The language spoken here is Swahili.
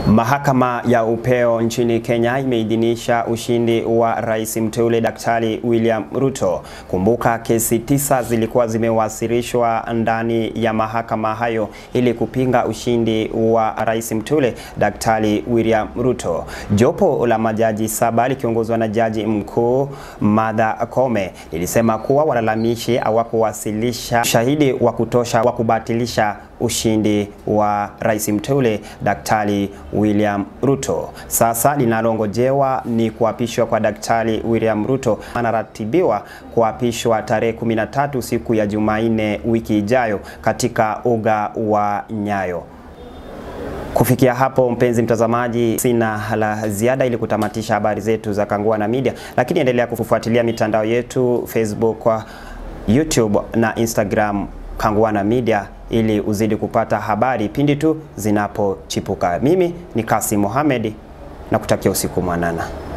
Mahakama ya upeo nchini Kenya imeidhinisha ushindi wa rais mteule Daktari William Ruto. Kumbuka kesi tisa zilikuwa zimewasilishwa ndani ya mahakama hayo ili kupinga ushindi wa rais mteule Daktari William Ruto. Jopo la majaji saba likiongozwa na jaji mkuu Martha Koome lilisema kuwa walalamishi hawakuwasilisha shahidi wa kutosha wa kubatilisha ushindi wa rais mteule Daktari William Ruto. Sasa linalongojewa ni kuapishwa kwa Daktari William Ruto. Anaratibiwa kuapishwa tarehe 13 siku ya Jumanne wiki ijayo katika uga wa Nyayo. Kufikia hapo, mpenzi mtazamaji, sina la ziada ili kutamatisha habari zetu za Kangwana Media, lakini endelea kufuatilia mitandao yetu Facebook, YouTube na Instagram Kangwana Media ili uzidi kupata habari pindi tu zinapochipuka. Mimi ni Kasim Mohamed na kutakia usiku mwanana.